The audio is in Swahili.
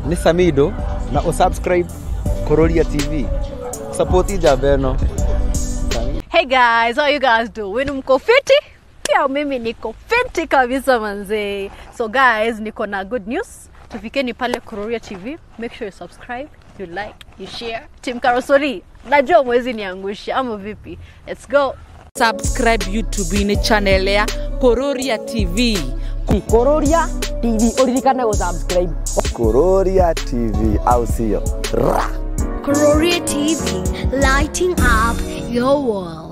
nĩ Samido na usubscribe Kororia TV support njamba ĩno Hey guys, how you guys doing? Mko fiti? Pia mimi niko fiti kabisa manzee. So guys, niko na good news. Tufikeni pale Kuroria TV. Make sure you subscribe, you like, you share. Team Karosori, najua mwezi niangusha ama vipi? Let's go. subscribe youtube ini channel ya kororia tv Kororia TV uririkane gusubscribe Kororia TV au sio Ra! Gloria TV, lighting up your world.